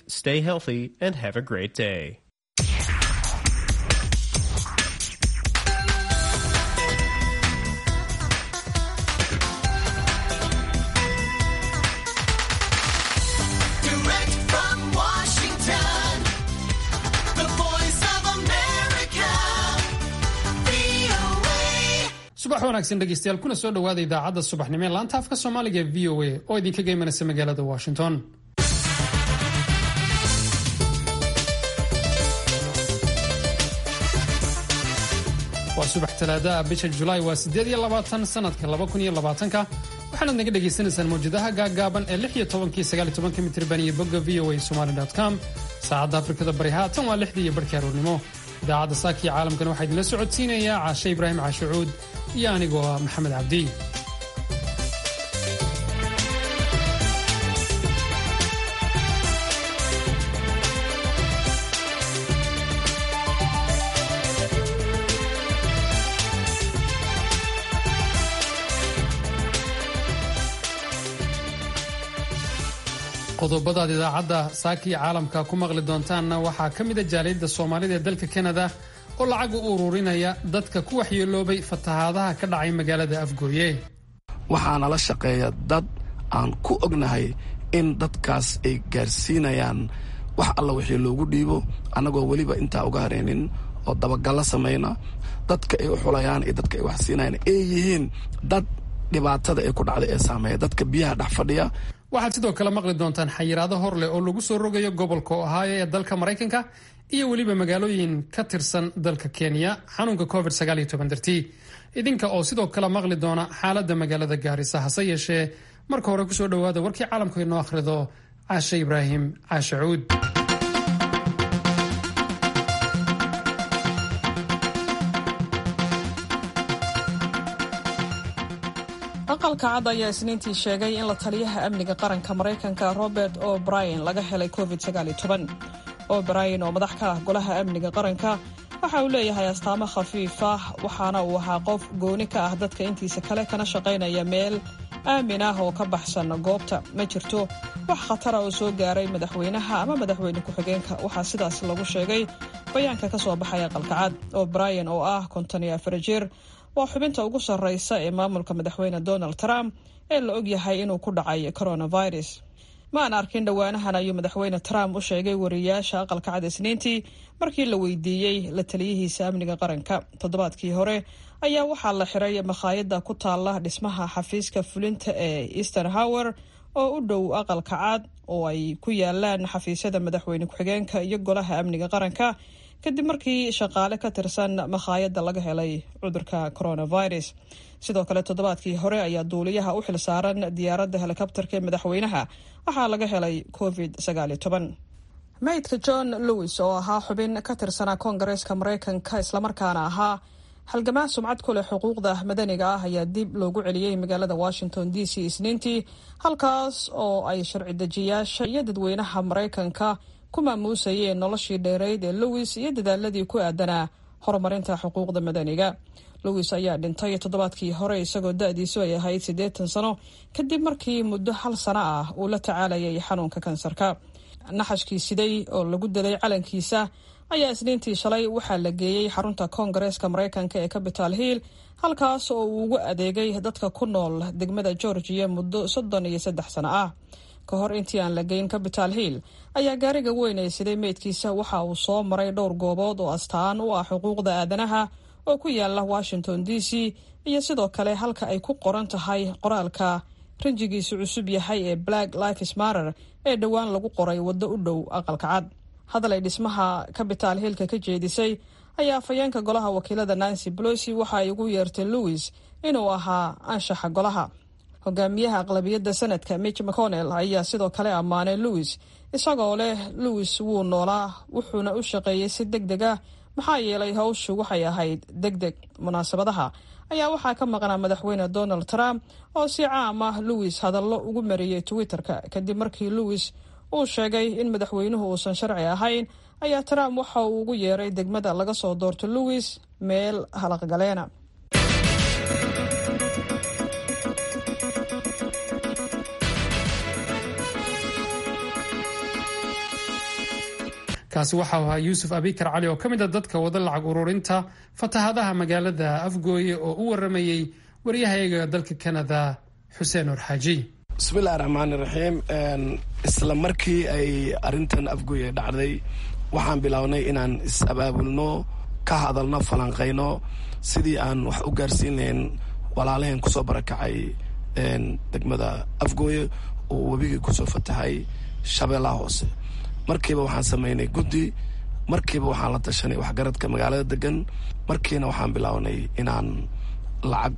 stay healthy, and have a great day. Direct from Washington, the voice of America, VOA. subax wanaagsan dhegeystayaal kuna soo dhowaada idaacadda subaxnimo ee laanta afka soomaaliga ee v o a oo idinkaga imanaysa magaalada washington waa subax talaadaha bisha julaay waa sideed iyo labaatan sanadka laba kun iyo labaatanka waxaanaad naga dhagaysanaysaan mawjadaha gaaggaaban ee lix iyo tobankii sagaal iyo tobanka mitirban iyo bogga v o a somali com saacadda afrikada bari haatan waa lixdii iyo barhkii aroornimo idaacadda saakiya caalamkan waxaa idinla socodsiinayaa caashe ibraahim caashicuud iyo anigoo ah maxamed cabdi qodobadaad idaacadda saakiya caalamka ku maqli doontaanna waxaa ka mida jaaliyadda soomaalida ee dalka kanada oo lacag u ururinaya dadka ku waxyeeloobay fatahaadaha ka dhacay magaalada afgooye waxaa nala shaqeeya dad aan ku ognahay in dadkaas ay gaarsiinayaan wax alla wixii loogu dhiibo annagoo weliba intaa uga hareynin oo dabagallo samayna dadka ay u xulayaan iyo dadka ay wax siinayaan ay yihiin dad dhibaatada ay ku dhacday ee saameeya dadka biyaha dhex fadhiya waxaad sidoo kale maqli doontaan xayiraado hor leh oo lagu soo rogayo gobolka ohaayo ee dalka maraykanka iyo weliba magaalooyin ka tirsan dalka kenya xanuunka covid dartii idinka oo sidoo kale maqli doona xaaladda magaalada gaarisa hase yeeshee marka hore kusoo dhowaada warkii caalamka inoo akhrido caashe ibraahim caashe cuud aqalka cad ayaa isniintii sheegay in la taliyaha amniga qaranka maraykanka robert o brien laga helay covid o brien oo madax ka ah golaha amniga qaranka waxa uu leeyahay astaamo khafiif ah waxaana uu ahaa qof gooni ka ah dadka intiisa kale kana shaqaynaya meel aamin ah oo ka baxsan goobta ma jirto wax khatara oo soo gaaray madaxweynaha ama madaxweyne ku-xigeenka waxaa sidaas lagu sheegay bayaanka ka soo baxay aqalka cad o brien oo ah konton iyo afar jir waa xubinta ugu sarraysa ee maamulka madaxweyne donald trump ee la og yahay inuu ku dhacay coronavirus ma aan arkin dhowaanahan ayuu madaxweyne trump u sheegay wariyayaasha aqalka cad isniintii markii la weydiiyey la taliyihiisa amniga qaranka toddobaadkii hore ayaa waxaa la xiray makhaayadda ku taalla dhismaha xafiiska fulinta ee easter hower oo u dhow aqalka cad oo ay ku yaalaan xafiisyada madaxweyne ku-xigeenka iyo golaha amniga qaranka kadib markii shaqaale ka tirsan makhaayadda laga helay cudurka coronavirus sidoo kale toddobaadkii hore ayaa duuliyaha u xil saaran diyaaradda helikobterka ee madaxweynaha waxaa laga helay covid maydka john lewis oo ahaa xubin ka tirsanaa koongareeska maraykanka islamarkaana ahaa halgamaa sumcad ku leh xuquuqda madaniga ah ayaa dib loogu celiyey magaalada washington d c isniintii halkaas oo ay sharci dejiyaasha iyo dadweynaha maraykanka ku maamuusayeen noloshii dheereyd ee lewis iyo dadaaladii ku aadanaa horumarinta xuquuqda madaniga lewis ayaa dhintay toddobaadkii hore isagoo da-diisu ay ahayd siddeetan sano kadib markii muddo hal sano ah uu la tacaalayay xanuunka kansarka naxashkii siday oo lagu daday calankiisa ayaa isniintii shalay waxaa la geeyey xarunta koongareeska maraykanka ee capital hill halkaas oo uu ugu adeegay dadka ku nool degmada georgiya muddo soddon iyo saddex sano ah ka hor intii aan la geyn capital hill ayaa gaariga weyn ee siday meydkiisa waxa uu soo maray dhowr goobood oo astaan u ah xuquuqda aadanaha oo ku yaala washington d c iyo sidoo kale halka ay ku qoran tahay qoraalka rinjigiisu cusub yahay ee black lifes matter ee dhowaan lagu qoray waddo u dhow aqalka cad hadal ay dhismaha capital hillka ka jeedisay ayaa afhayeenka golaha wakiilada nancy bolosi waxa ay ugu yeertay lewis inuu ahaa anshaxa golaha hogaamiyaha aqlabiyadda sanadka mitch mcconnell ayaa sidoo kale ammaanay lewis isagoo leh lewis wuu noolaa wuxuuna u shaqeeyey si deg deg ah maxaa yeelay hawshu waxay ahayd deg deg munaasabadaha ayaa waxaa ka maqnaa madaxweyne donald trump oo si caam ah lewis hadallo ugu mariyey twitter-ka kadib markii lewis uu sheegay in madaxweynuhu uusan sharci ahayn ayaa trump waxa uu ugu yeeray degmada laga soo doorto lewis meel halaqgaleena kaasi waxau ahaa yuusuf abikar cali oo ka mid a dadka wada lacag ururinta fatahaadaha magaalada afgooye oo u waramayey waryahayaga dalka kanada xuseen orxaaji bismillahi raxmaani raxiim isla markii ay arrintan afgooye dhacday waxaan bilownay inaan is-abaabulno ka hadalno falanqayno sidii aan wax u gaarsiinayn walaalaheen kusoo barakacay degmada afgooye oo webigii kusoo fatahay shabeellaha hoose markiiba waxaan samaynay guddi markiiba waxaan la tashanay waxgaradka magaalada degan markiina waxaan bilownay inaan lacag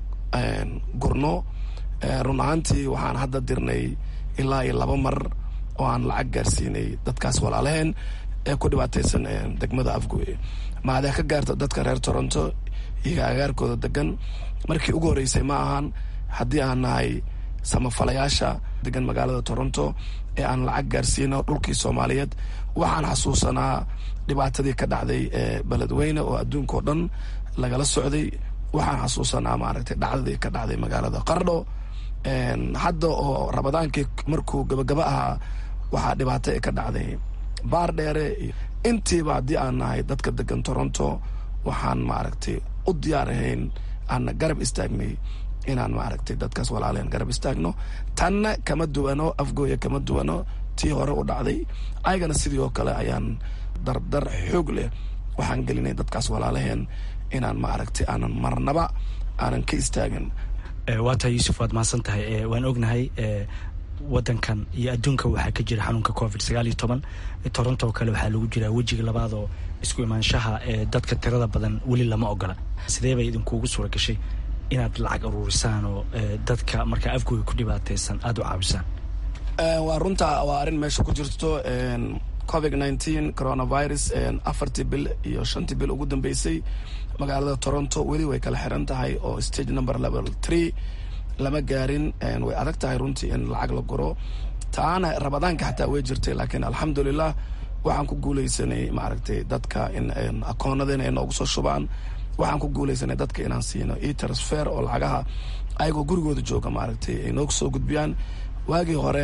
gurno run ahaantii waxaan hadda dirnay ilaa iyo laba mar oo aan lacag gaarsiinay dadkaas walaalaheen ee ku dhibaataysan degmada afgooye maadee ka gaarta dadka reer toronto iyo agaarkooda degan markii ugu horreysay ma ahan haddii aan nahay samafalayaasha degan magaalada toronto ee aan lacag gaarsiino dhulkii soomaaliyeed waxaan xasuusanaa dhibaatadii ka dhacday ee beledweyne oo adduunkao dhan lagala socday waxaan xasuusanaa maaragtay dhacdadii ka dhacday magaalada qardho hadda oo ramadaankii markuu gabagaba ahaa waxaa dhibaato ee ka dhacday baar dheere iyo intiiba haddii aan nahay dadka degan toronto waxaan maaragtay u diyaar ahayn aan garab istaagnay inaan maaragtay dadkaas walaaleen garab istaagno tanna kama duwano afgooya kama duwano tii hore u dhacday ayagana sidii oo kale ayaan dardar xoog leh waxaan gelinay dadkaas walaalaheen inaan maaragtay aanan marnaba aanan ka istaagin waa tahay yuusuf waad mahadsan tahay waan ognahay wadankan iyo adduunka waxaa ka jira xanuunka covid sagaal iyo toban toronto oo kale waxaa lagu jiraa wejiga labaad oo isku imaanshaha ee dadka tirada badan weli lama ogola sidee bay idinkuugu suura gashay inaad lacag aruurisaan oo dadka markaa afgooga ku dhibaataysan aada u caawisaan waa runta waa arrin meesha ku jirto covid nineteen coronavirus afartii bil iyo shantii bil ugu dambeysay magaalada toronto weli way kala xiran tahay oo stage number level three lama gaarin way adag tahay runtii in lacag la guro taana ramadaanka xataa way jirtay laakiin alxamdulilah waxaan ku guuleysanay maaragtay dadka in akoonadeen ay noogu soo shubaan waxaan ku guuleysanay dadka inaan siino e transfer oo lacagaha ayagoo gurigooda jooga maaragtay ay noogu soo gudbiyaan waagii hore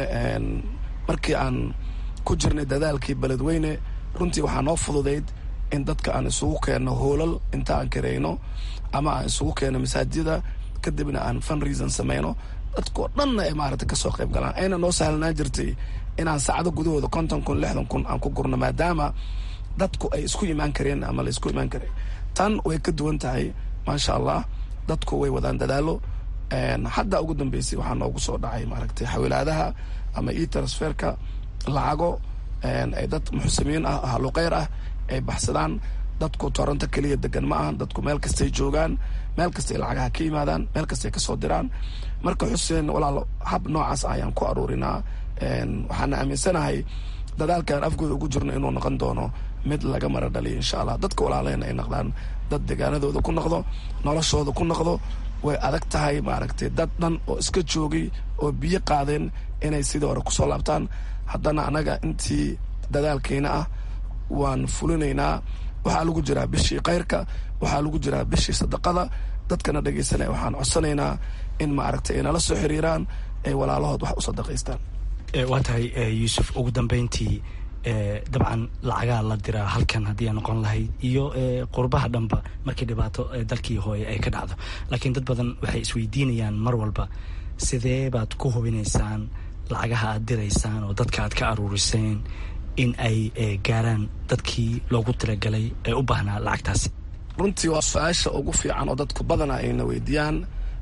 markii aan ku jirnay dadaalkii beledweyne runtii waxaa noo fududayd in dadka aan isugu keenno hoolal inta aan kareyno ama aan isugu keenno masaajida kadibna aan fun reason sameyno dadkao dhanna ay maaragtay kasoo qayb galaan ayna noo sahlanaan jirtay inaan saacado gudahooda konton kun lixdan kun aan ku gurno maadaama dadku ay isku imaan kareen ama la isku imaan kareen tan way ka duwan tahay maasha allah dadku way wadaan dadaalo hadda ugu dambeysay waxaa noogu soo dhacay maaragtay xawilaadaha ama e transferka lacago ay dad muxsimiin ah haluqeyr ah ay baxsadaan dadku toronto keliya degan ma ahan dadku meel kastay joogaan meel kastay lacagaha ka yimaadaan meel kastay kasoo diraan marka xuseen walaalo hab noocaas ayaan ku aruurinaa waxaana aaminsanahay dadaalkaan afgooda ugu jirno inuu noqon doono mid laga mara dhaliyo insha allah dadka walaalehen ay noqdaan dad degaanadooda ku noqdo noloshooda ku noqdo way adag tahay maaragtay dad dhan oo iska joogay oo biyo qaadeen inay sidii hore kusoo laabtaan haddana annaga intii dadaalkeyna ah waan fulinaynaa waxaa lagu jiraa bishii kayrka waxaa lagu jiraa bishii sadaqada dadkana dhegaysanaya waxaan codsanaynaa in maaragtay ay nala soo xiriiraan ay walaalahood wax u sadaqaystaan waa tahay yuusuf ugu dambeyntii dabcan lacagaa la diraa halkan haddii aan noqon lahayd iyo qurbaha dhanba markii dhibaato dalkii hooye ay ka dhacdo laakiin dad badan waxay isweydiinayaan mar walba sidee baad ku hubinaysaan lacagaha aad diraysaan oo dadka aad ka aruuriseen in ay gaaraan dadkii loogu talagalay ee u baahnaa lacagtaasi runtii waa su-aasha ugu fiican oo dadku badana ayna weydiiyaan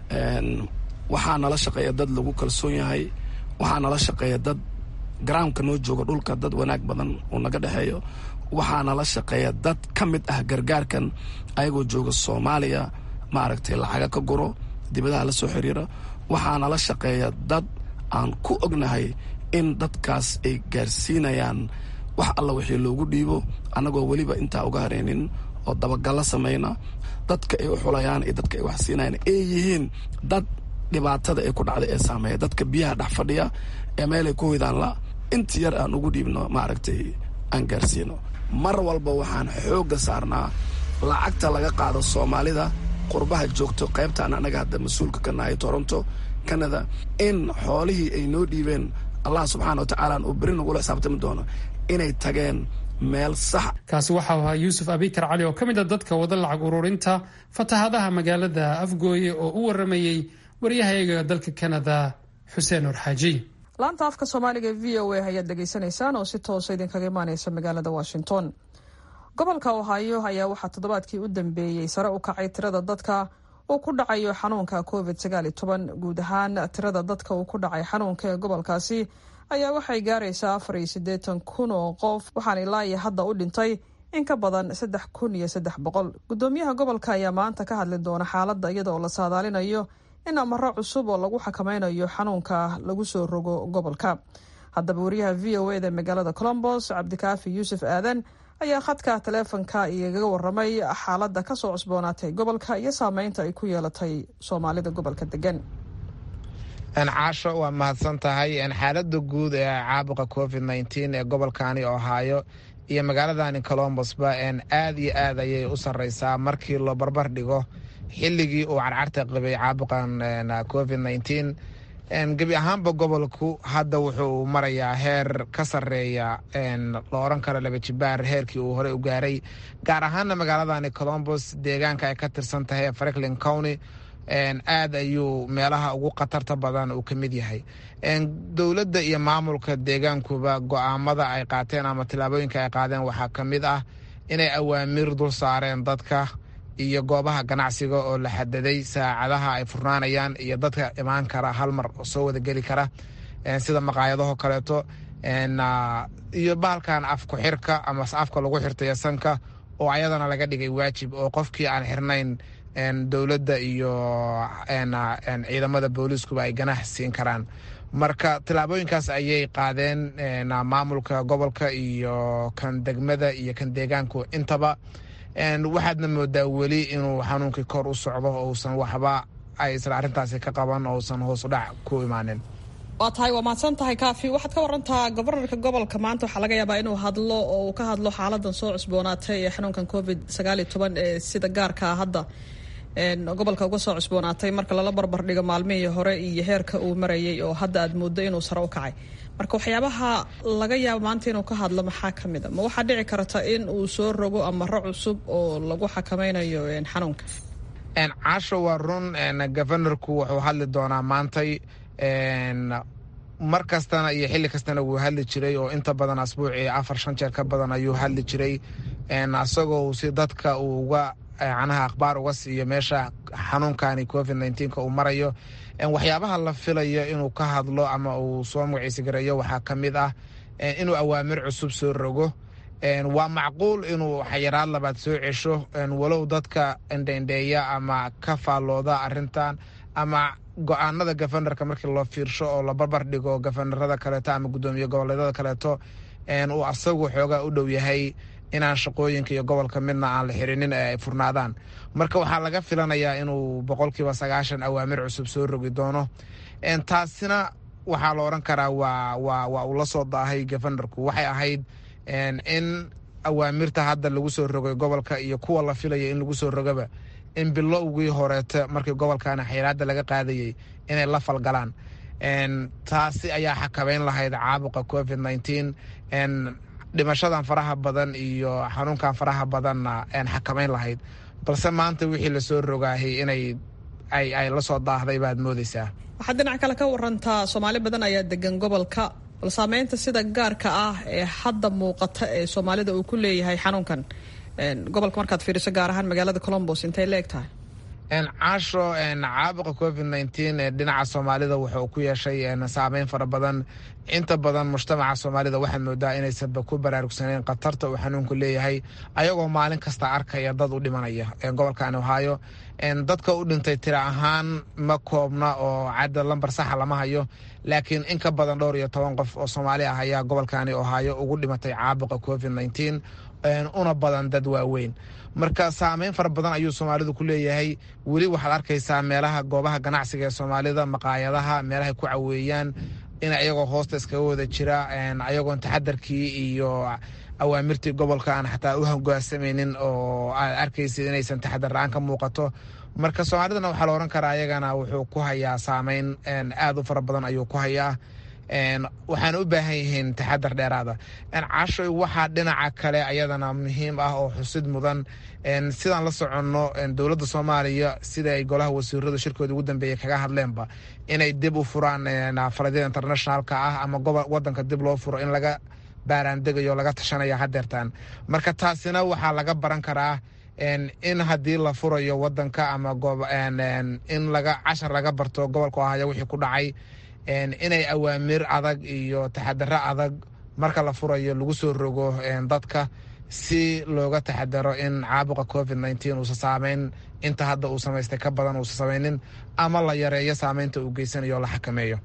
waxaa nala shaqeeya dad lagu kalsoon yahay waxaa nala shaqeeya dad garaamka noo jooga dhulka dad wanaag badan uu naga dhexeeyo waxaa nala shaqeeya dad ka mid ah gargaarkan ayagoo jooga soomaaliya maaragtay lacaga ka guro dibadaha la soo xiriira waxaa nala shaqeeya dad aan ku ognahay in dadkaas ay gaarsiinayaan wax alla wixii loogu dhiibo annagoo weliba intaa uga hareynin oo dabagallo samayna dadka ay u xulayaan iyo dadka ay wax siinayaan ay yihiin dad dhibaatada ay ku dhacday ee saameeya dadka biyaha dhex fadhiya ee meelay ku hoydaan la inta yar aan ugu dhiibno maaragtay aan gaarsiino mar walba waxaan xoogga saarnaa lacagta laga qaado soomaalida qurbaha joogto qaybtaan annaga hadda mas-uulka ka nahay toronto canada in xoolihii ay noo dhiibeen allah subxaana wa tacaala uu beri nagula xisaabtami doono inay tageen meel sax kaasi waxau ahaa yuusuf abikar cali oo ka mid a dadka wada lacag ururinta fatahadaha magaalada afgooye oo u waramayey waryahayaga dalka kanada xuseen orxaaji laanta afka soomaaliga e v o a ayaad dhegaysanaysaan oo si toosa idinkaga imaaneysa magaalada washington gobolka ohaayo ayaa waxaa toddobaadkii u dambeeyey sare u kacay tirada dadka uu ku dhacayo xanuunka covid sagaal iyo toban guud ahaan tirada dadka uu ku dhacay xanuunka ee gobolkaasi ayaa waxay gaaraysaa afar iyo siddeetan kun oo qof waxaana ilaa iyo hadda u dhintay in ka badan saddex kun iyo saddex boqol guddoomiyaha gobolka ayaa maanta ka hadli doona xaaladda iyada oo la saadaalinayo in amaro cusub oo lagu xakameynayo xanuunka lagu soo rogo gobolka haddaba wariyaha v o eda magaalada colombos cabdikaafi yuusuf aadan ayaa khadka taleefonka igaga waramay xaaladda kasoo cusboonaatay gobolka iyo saameynta ay ku yeelatay soomaalida gobolka degan caasho waa mahadsan tahay xaalada guud ee caabuqa covid nteen ee gobolkani ohaayo iyo magaaladani colombosba aad iyo aad ayay u sareysaa markii loo barbar dhigo xilligii uu carcarta qabay caabuqan covid nteen gebi ahaanba gobolku hadda wuxuu marayaa heer ka sareeya la oran karo laba jibaar heerkii uu horey u gaaray gaar ahaana magaaladani colombos deegaanka ay ka tirsan tahay ee franklin county aad ayuu meelaha ugu khatarta badan uu ka mid yahay dowladda iyo maamulka deegaankuba go-aamada ay qaateen ama tillaabooyinka ay qaadeen waxaa ka mid ah inay awaamiir dul saareen dadka iyo goobaha ganacsiga oo la xadaday saacadaha ay furnaanayaan iyo dadka imaan kara hal mar soo wada geli kara sida maqaayadaho kaleeto iyo bahalkan af ku-xirka ama afka lagu xirtayo sanka oo ayadana laga dhigay waajib oo qofkii aan xirnayn dowladda iyo ciidamada booliiskuba ay ganax siin karaan marka tillaabooyinkaas ayay qaadeen maamulka gobolka iyo kan degmada iyo kan deegaanku intaba waxaadna moodaa weli inuu xanuunkii kor u socdo ousan waxba ay isla arrintaasi ka qaban ousan hoos u dhac ku imaanin waa tahay waa mahadsan tahay kaafi waxaad ka warantaa gobornarka gobolka maanta waxaa laga yaabaa inuu hadlo oo uu ka hadlo xaaladan soo cusboonaatay ee xanuunkan covid sagaal iyo toban ee sida gaarkaa hadda gobolka uga soo cusboonaatay marka lala barbar dhigo maalmihii hore iyo heerka uu marayay oo hadda aad mooddo inuu sare u kacay marka waxyaabaha laga yaabo maanta inuu ka hadlo maxaa ka mid a ma waxaa dhici karta in uu soo rogo amaro cusub oo lagu xakameynayo xanuunka caasho waa run governorku wuxuu hadli doonaa maantay mar kastana iyo xilli kastana wuu hadli jiray oo inta badan asbuucii afar shan jeer ka badan ayuu hadli jiray isagoo si dadka uu uga canaha akhbaar uga siiyo meesha xanuunkani covid nteenka uu marayo waxyaabaha la filayo inuu ka hadlo ama uu soo magaciisi gareeyo waxaa ka mid ah inuu awaamir cusub soo rogo waa macquul inuu xayiraad labaad soo cesho walow dadka endheendheeya ama ka faallooda arintan ama go-aanada governorka markii loo fiirsho oo la barbar dhigo governorada kaleeto ama guddoomiye goboleedyada kaleeto uu asagu xoogaa u dhow yahay inaan shaqooyinka iyo gobolka midna aan la xirinin ee ay furnaadaan marka waxaa laga filanayaa inuu boqolkiiba sagaashan awaamir cusub soo rogi doono taasina waxaa la odhan karaa waa waa waa uu la soo daahay governorku waxay ahayd in awaamirta hadda lagu soo rogay gobolka iyo kuwa la filaya in lagu soo rogaba in bilowgii horeete markii gobolkana xayiraada laga qaadayay inay la falgalaan taasi ayaa xakameyn lahayd caabuqa covid nteen dhimashadan faraha badan iyo xanuunkan faraha badanna xakameyn lahayd balse maanta wixii lasoo rogaahay inay ay la soo daahday baad moodeysaa waxaad dhinac kale ka warantaa soomaali badan ayaa degan gobolka bal saameynta sida gaarka ah ee hadda muuqata ee soomaalida uu ku leeyahay xanuunkan gobolka markaad fiiriso gaar ahaan magaalada colombos intay la eg tahay caasho caabuqa covid nteen ee dhinaca soomaalida wuxuu ku yeeshay saameyn fara badan inta badan mujtamaca soomaalida waxaad moodaa inaysanba ku baraarugsaneyn khatarta uu xanuunku leeyahay ayagoo maalin kasta arkaya dad u dhimanaya gobolkan ohaayo dadka u dhintay tira ahaan ma koobna oo cadda lambar saxa lama hayo laakiin in ka badan dhowr iyo toban qof oo soomaali ah ayaa gobolkani ohaayo ugu dhimatay caabuqa covid nteen una badan dad waaweyn marka saameyn fara badan ayuu soomaalidu ku leeyahay weli waxaad arkaysaa meelaha goobaha ganacsiga ee soomaalida maqaayadaha meelahay ku caweeyaan in ayagoo hoosta iskaga wada jira ayagoon taxadarkii iyo awaamirtii gobolka aan xataa u hoggaansamaynin oo aad arkaysid inaysan taxadar la-aan ka muuqato marka soomaalidana waxaa la odhan karaa ayagana wuxuu ku hayaa saameyn aad u fara badan ayuu ku hayaa waxaana u baahan yihiin taxadar dheeraada cashoy waxaa dhinaca kale ayadana muhiim ah oo xusid mudan sidaan la soconno dowladda soomaaliya sida ay golaha wasiiradu shirkooda ugu dambeeyey kaga hadleenba inay dib u furaan faladyada internationalka ah ama wadanka dib loo furo in laga baaraandegayo laga tashanaya hadeertaan marka taasina waxaa laga baran karaa in haddii la furayo wadanka ama in laga cashar laga barto gobolka ohaya wixii ku dhacay inay awaamir adag iyo taxadaro adag marka la furayo lagu soo rogo dadka si looga taxadaro in caabuqa covid nteen uusa saameyn inta hadda uu samaystay ka badan uusa samaynin ama la yareeyo saameynta uu geysanayo la xakameeyo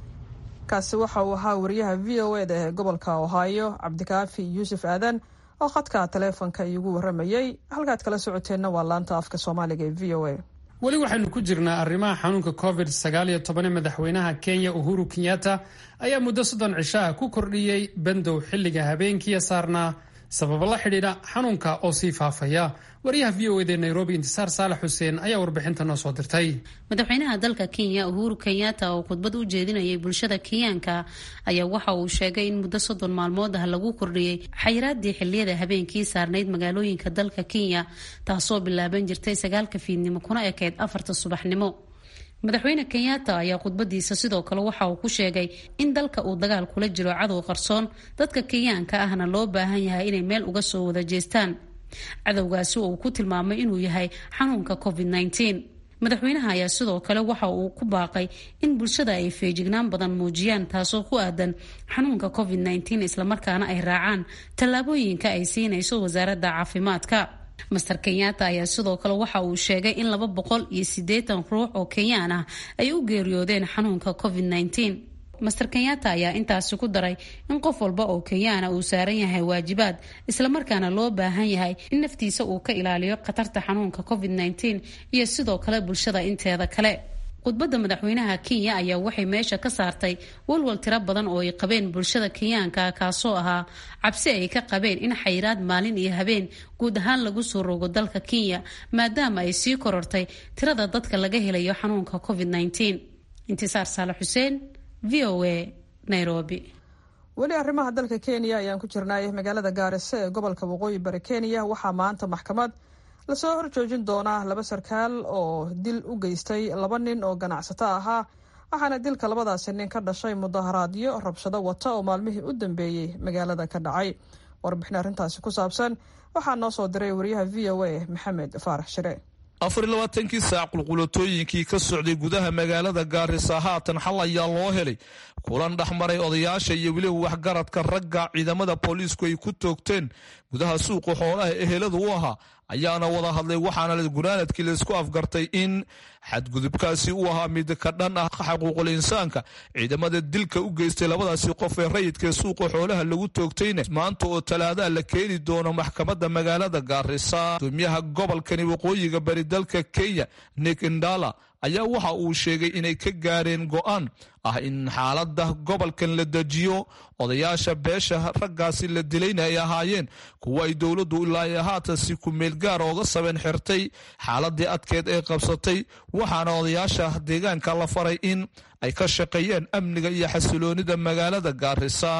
kaasi waxa uu ahaa wariyaha v o eda ee gobolka ohaayo cabdikaafi yuusuf aadan oo khadka taleefonka iigu waramayey halkaad kala socoteenna waa laanta afka soomaaliga ee v o a weli waxaynu ku jirnaa arrimaha xanuunka covid sagaal iyo toban ee madaxweynaha kenya uhuru kenyatta ayaa muddo soddon cisho ah ku kordhiyey bandow xilliga habeenkiiya saarnaa sababo la xidhiidha xanuunka oo sii faafaya wariyaha v o ed ee nairobi intisaar saalax xuseen ayaa warbixinta noo soo dirtay madaxweynaha dalka kenya uhuru kenyatta oo khudbad u jeedinayay bulshada kenyaanka ayaa waxa uu sheegay in muddo soddon maalmood ah lagu kordhiyey xayiraadii xiliyada habeenkii saarnayd magaalooyinka dalka kenya taasoo bilaaban jirtay sagaalka fiidnimo kuna ekeyd afarta subaxnimo madaxweyne kenyatta ayaa khudbadiisa sidoo kale waxa uu ku sheegay in dalka uu dagaal kula jiro cadow qarsoon dadka kenyaanka ahna loo baahan yahay inay meel uga soo wada jeestaan cadowgaasi uu ku tilmaamay inuu yahay xanuunka covid madaxweynaha ayaa sidoo kale waxa uu ku baaqay in bulshada ay feejignaan badan muujiyaan taasoo ku aadan xanuunka covid islamarkaana ay raacaan tallaabooyinka ay siinayso wasaaradda caafimaadka master kenyatta ayaa sidoo kale waxa uu sheegay in laba boqol iyo siddeetan ruux oo kenyaan ah ay u geeriyoodeen xanuunka covid master kenyatta ayaa intaasi ku daray in qof walba oo kenyaana uu saaran yahay waajibaad islamarkaana loo baahan yahay in naftiisa uu ka ilaaliyo khatarta xanuunka covid iyo sidoo kale bulshada inteeda kale khudbadda madaxweynaha kenya ayaa waxay meesha ka saartay walwal tiro badan oo ay qabeen bulshada kenyaanka kaasoo ahaa cabsi ay ka qabeen in xayiraad maalin iyo habeen guud ahaan lagu soo rogo dalka kenya maadaama ay sii korortay tirada dadka laga helayo xanuunka covid intisaar saale xuseen v o a nairobi weli arrimaha dalka kenya ayaan ku jirnay magaalada gaarisa ee gobolka waqooyi bari kenya waxaa maanta maxkamad lasoo horjoojin doonaa laba sarkaal oo dil u geystay laba nin oo ganacsato ahaa waxaana dilka labadaasi nin ka dhashay mudaharaadyo rabshado wata oo maalmihii u dambeeyey magaalada ka dhacay warbixin arrintaasi ku saabsan waxaa noo soo diray wariyaha v o a maxamed faarax shire afar iyo labaatankii saac qulqulatooyinkii ka socday gudaha magaalada gaarisa haatan xal ayaa loo helay kulan dhexmaray odayaasha iyo weliba waxgaradka ragga ciidamada booliisku ay ku toogteen gudaha suuqa xoolaha ehelada u ahaa ayaana wada hadlay waxaana gunaanadkii laysku afgartay in xadgudubkaasi uu ahaa mid ka dhan ah xaquuqul insaanka ciidamada dilka u geystay labadaasi qof ee rayidkaee suuqa xoolaha lagu toogtayna maanta oo talaadaha la keeni doono maxkamadda magaalada gaarisa gudoomiyaha gobolkani waqooyiga bari dalka kenya nik indala ayaa waxa uu sheegay inay ka gaareen go'aan ah in xaaladda gobolkan la dejiyo odayaasha beesha raggaasi la dilayna ay ahaayeen kuwa ay dowladdu ilaa haatan si ku-meel gaara oga sabeen xirtay xaaladii adkeed ee qabsatay waxaana odayaasha deegaanka la faray in ay ka shaqeeyeen amniga iyo xasiloonida magaalada gaarisa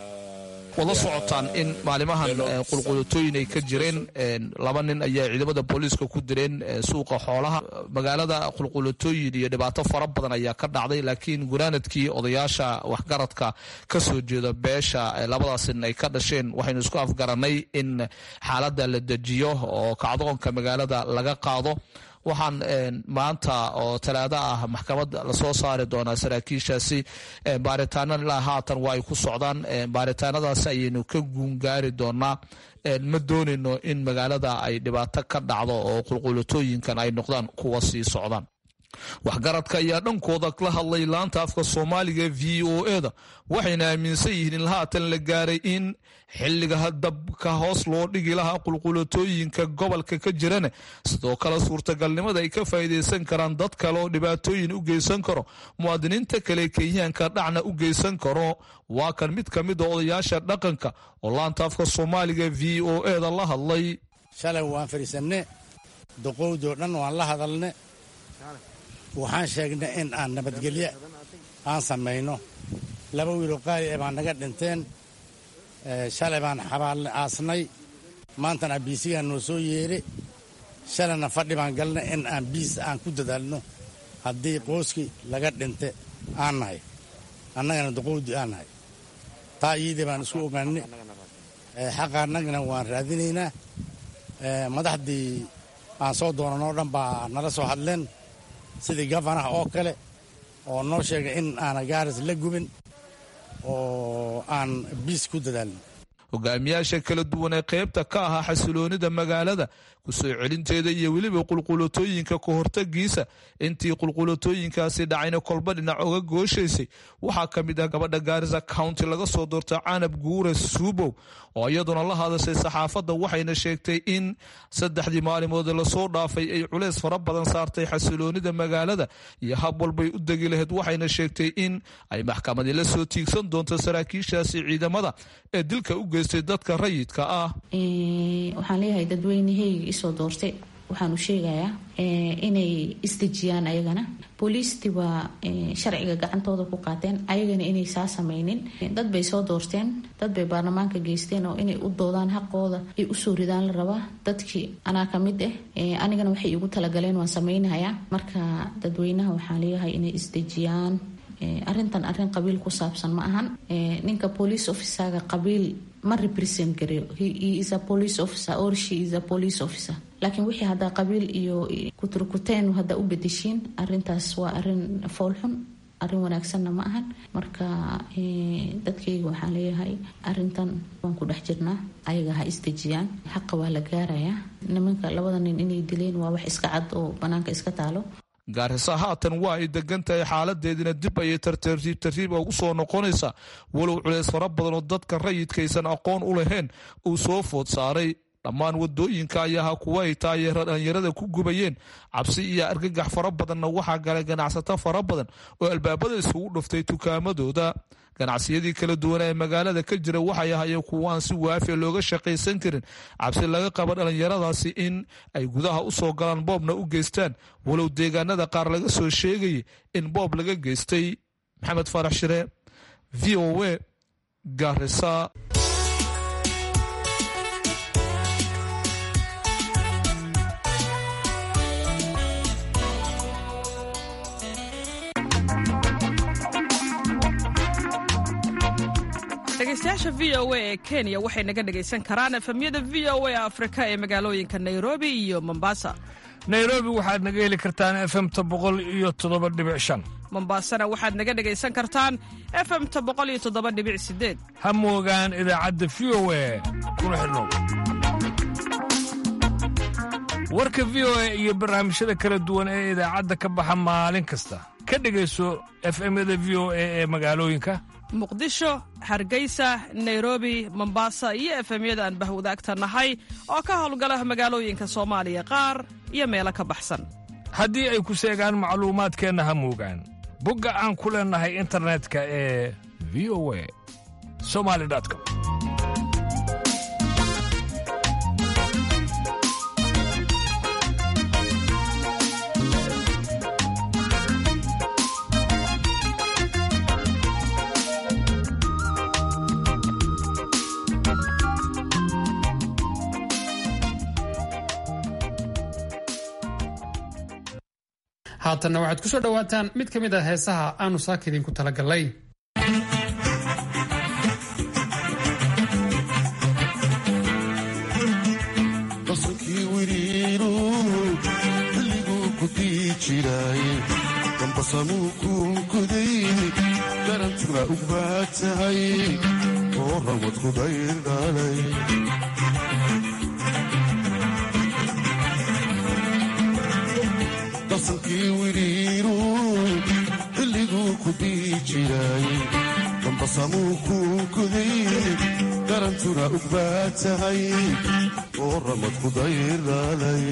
wada socotaan in maalimahan qulqulatooyin ay ka jireen laba nin ayaa ciidamada booliiska ku direen suuqa xoolaha magaalada qulqulatooyin iyo dhibaato fara badan ayaa ka dhacday laakiin gunaanadkii odayaasha waxgaradka ka soo jeeda beesha labadaas nin ay ka dhasheen waxaynu isku afgaranay in xaaladda la dejiyo oo kacdoonka magaalada laga qaado waxaan maanta oo talaado ah maxkamad lasoo saari doonaa saraakiishaasi baaritaana ilaa haatan waa ay ku socdaan baaritaanadaasi ayaynu ka guungaari doonaa ma doonayno in magaalada ay dhibaato ka dhacdo oo qulqulatooyinkan ay noqdaan kuwa sii socdaan waxgaradka ayaa dhankooda la hadlay laanta afka soomaaliga v o e da waxayna aaminsan yihiin in haatan la gaaray in xilliga dabka hoos loo dhigi lahaa qulqulatooyinka gobolka ka jirana sidoo kale suurtagalnimada ay ka faa'iidaysan karaan dad kale oo dhibaatooyin u geysan karo muwaadiniinta kale kenyaanka dhacna u geysan karo waa kan mid ka mid a odayaasha dhaqanka oo laanta afka soomaaliga v o e da la hadlay shalay waan fadhiisanne doqowdoo dhan waan la hadalne waxaan sheegnay in aan nabadgelyo aan samayno laba wiiloo qaali ee baan naga dhinteen shalay baan xabaalna aasnay maantana biisigaan noo soo yeere shalayna fadhi baan galnay in aan biis aan ku dadaalno haddii qooskii laga dhinte aan nahay annagana duqowdii aan nahay taa iyadii baan isku ogaanay xaqa annagana waan raadinaynaa madaxdii aan soo doonanoo dhan baa nala soo hadleen sidii gafanaha oo kale oo noo sheegay in aana gaaris la gubin oo aan biis ku dadaalno hogaamiyaasha kala duwan ee qaybta ka ahaa xasiloonida magaalada ku soo celinteeda iyo weliba qulqulatooyinka ka hortagiisa intii qulqulatooyinkaasi dhacayna kolba dhinac oga gooshaysay waxaa ka mid ah gabadha gaarisa county laga soo doorta canab guure suubow oo iyaduna la hadashay saxaafadda waxayna sheegtay in saddexdii maalimood lasoo dhaafay ay culeys fara badan saartay xasiloonida magaalada iyo hab walbay u degi lahayd waxayna sheegtay in ay maxkamadii la soo tiigsan doonto saraakiishaasi ciidamada ee dilka u geystay dadka rayidka ah waxaan leeyahay dadweynaheyga isoo doortay waxaanu sheegayaa inay isdejiyaan ayagana booliistii waa sharciga gacantooda ku qaateen ayagana inay saa samaynin dad bay soo doorteen dad bay baarlamaanka geysteen oo inay u doodaan xaqooda ay usoo ridaan la rabaa dadkii anaa ka mid ah anigana waxay igu talagaleen waan samaynayaa marka dadweynaha waxaan leeyahay inay isdejiyaan arintan arin qabiil ku saabsan ma ahan ninka police officerga qabiil ma represent gareyo he is a police officer or she is a police officer laakiin wixii haddaa qabiil iyo kuturkuteen haddaa u bedeshiin arintaas waa arin foolxun arin wanaagsanna ma ahan marka dadkayga waxaan leeyahay arintan waan ku dhex jirnaa ayaga ha isdejiyaan xaqa waa la gaarayaa nimanka labada nin inay dileen waa wax iska cad oo banaanka iska taalo gaarisa haatan waa ay degan tahay xaaladeedina dib ayay tartiib tartiib ugu soo noqonaysaa walow culeys fara badan oo dadka rayidkaysan aqoon u lahayn uu soo food saaray dhammaan wadooyinka ayaha kuwa ay taayeera dhalinyarada ku gubayeen cabsi iyo argagax fara badanna waxaa galay ganacsato fara badan oo albaabada isugu dhuftay tukaamadooda ganacsiyadii kala duwana ee magaalada ka jira waxay ahayeen kuwaan si waafiya looga shaqaysan karin cabsi laga qaba dhallinyaradaasi in ay gudaha u soo galaan boobna u geystaan walow deegaanada qaar laga soo sheegayay in boob laga geystay maxamed faarax shire v o a garisa dhegeystayaasha v o a ee kenya waxay naga dhegaysan karaan efemyada v o a afrika ee magaalooyinka nairobi iyo mombasa nairobi waxaad naga heli kartaan efemta boqol iyo toddoba dhibic shan mombasana waxaad naga dhegaysan kartaan efemta boqol iyo toddoba dhibic sideed ha moogaan idaacadda v o a kuna xidhnow warka v o a iyo barnaamijyada kala duwan ee idaacadda ka baxa maalin kasta ka dhegayso efemyada v o a ee magaalooyinka muqdisho hargeysa nairobi mombasa iyo efemyada aan bahwadaagta nahay oo ka howlgala magaalooyinka soomaaliya qaar iyo meelo ka baxsan haddii ay ku seegaan macluumaadkeenna ha moogaan bogga aan ku leennahay internetka ee v o a somali com haatanna waxaad ku soo dhowaataan mid ka mid ah heesaha aanu saaka idinku talagalnay qasankii wiriinu xilliguu ku dii jiray dambasamuu kuunkuday garantuna u baad tahay oo rawad kudayr dhalay qasankii wiriinu xilliguu ku dii jiray dambasamuu kuunkuday garantuna u baad tahay oo ramad kudayr dhalay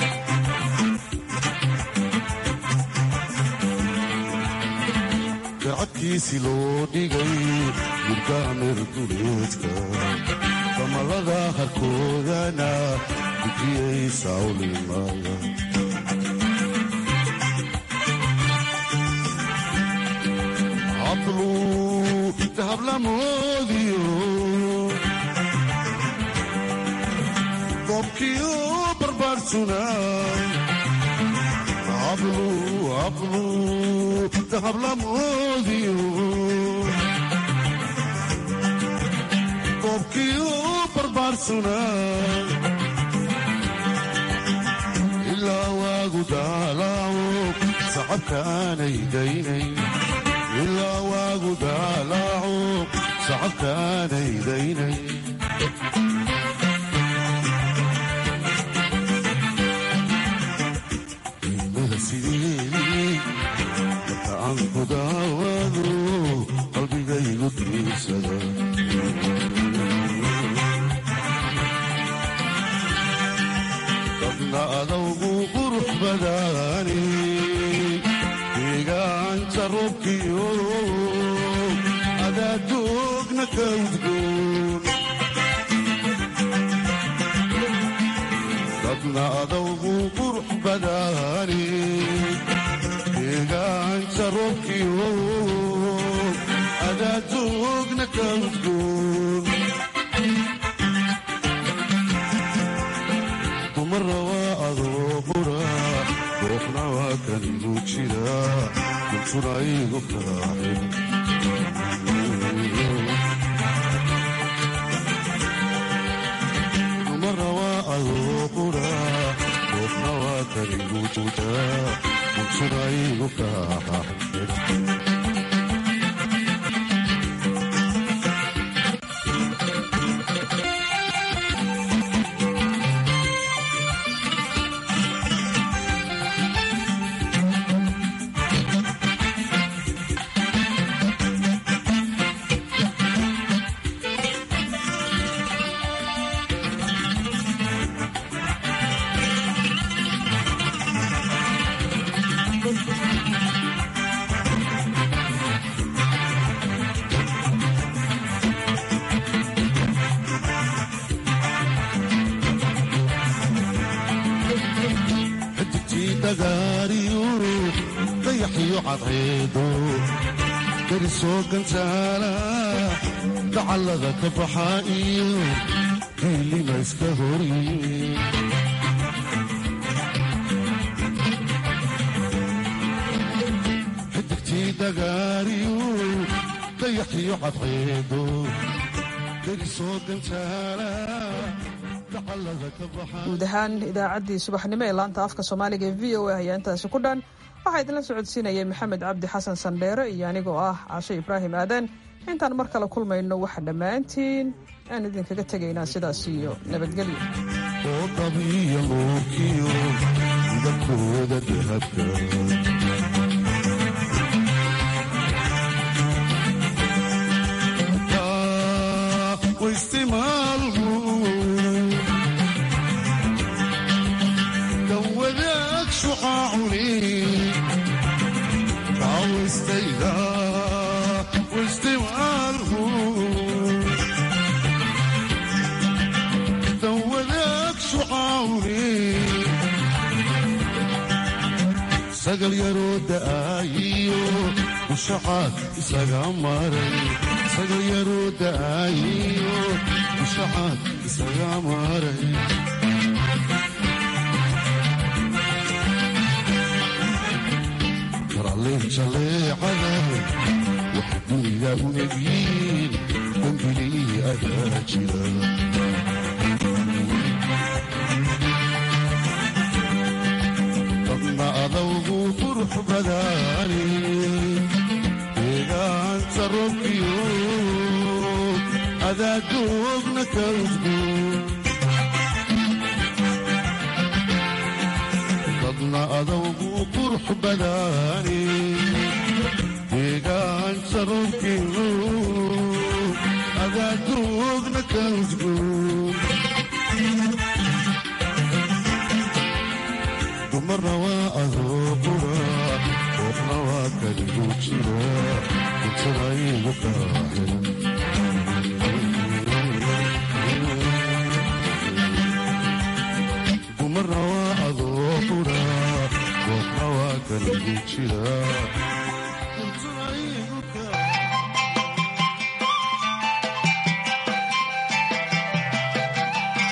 gacadkiisi loo dhigay murgaamir duleedka damalada harkoodana gudiyay sawlimaya habluu dahab lamoodiyo qobkiyo barbaarsuna hablu hablu dahab lamoodiyo qobkiyo barbaarsuna ilaa waagu daalaaco sacabkaanay daynay ilaa waagu daalaaco sacabkaanay daynay ilmada sideedii marka aan ku daawado qalbigaygu diirsada dadna adawgu qurux badaani deegaanka roobkiyo adaadoogna ka udgoon dadna adawgu qurux badaani deegaanka roobkiyo adaadoogna ka udgoon dumara waa adoo qura ruuxna waa kan igu jira kuntuna igu kaaxin dumara waa adoo qura ruuxna waa kan igu jira kuntuna igu kaaxin xidigtii dhagaariyo dayaxiyo cadceedo darisoo gantaala dacallada ka baxa iyo diilima iska horiye xidigtii dhagaariyo dayaxiyo cadceedo darisoo gantaala dacallada ka baxa guud ahaan idaacaddii subaxnimo ee laanta afka soomaaliga ee v o a ayaa intaasi ku dhan waxaa idinla socodsiinayay maxamed cabdi xasan sandheere iyo anigoo ah cashe ibraahim aadan intaan mar kale kulmayno waxa dhammaantiin aan idinkaga tegaynaa sidaas iyo nabadgelyo oo qabiya nuurkiyo midabkooda dahabka waistimaalku kan wadaag shuqaacuni kaawistayda waistimaalku kan wadaag shuqaacuni sagal yaroo da'aayiyo ushacaad isaga maray sagal yaroo da'aayiyo ushacaad isaga maray karalleen jaleecada waxa duniga u egyiin dambilii ayaa jira dadna adawgu qurux badaani deegaanta roobkiyo adaadoogna ka udgoon dadna adawgu qurux badaani deegaanta roobkiyo adaadoogna ka udgoon dumarna waa adoo qura qoofna waa kaligu jira kuntuna igu kaaxin dumarna waa adoo qura qoofna waa kaligu jira